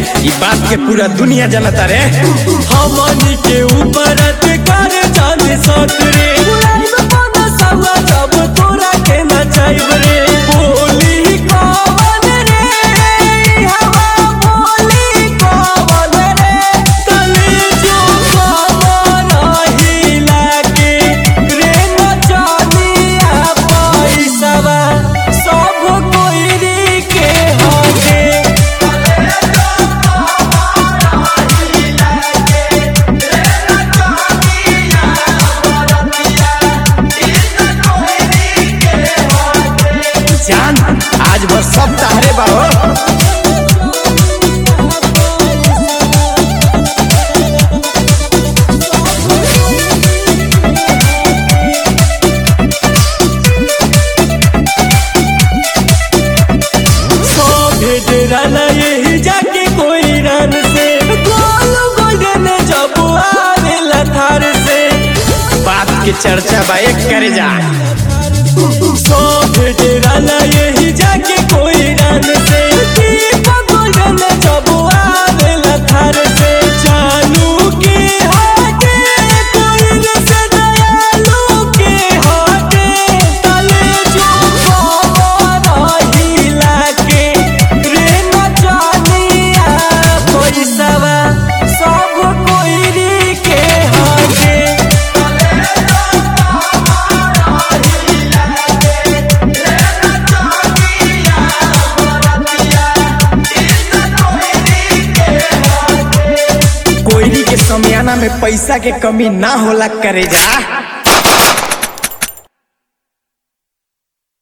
ई बात के पूरा दुनिया जानता रे हमनी के ऊपर अधिकार जाने सक रे उड़ाइब मन सवा जब तोरा के नचाइब रे बोली कवन रे हवा बोली कवन रे कलेजो कवन हिला के रे नचनिया पैसवा सब कोई के हटे जान आज बस सब तारे बाहो सभे डेराना यही जाके कोई रन से गोल गोल्डन जब आवेला थार से बात के चर्चा बा एक करे जा सभे डेराना यही जाके कोई रन से दीपक गोल्डन जब आवेला थार से जानू के हाथे कोई से दयालु के हाथे तले जो खबर हिला के रे नचनिया पैसवा सब कोई के हाथे कोयरी के समियाना में पैसा के कमी ना होला करे जा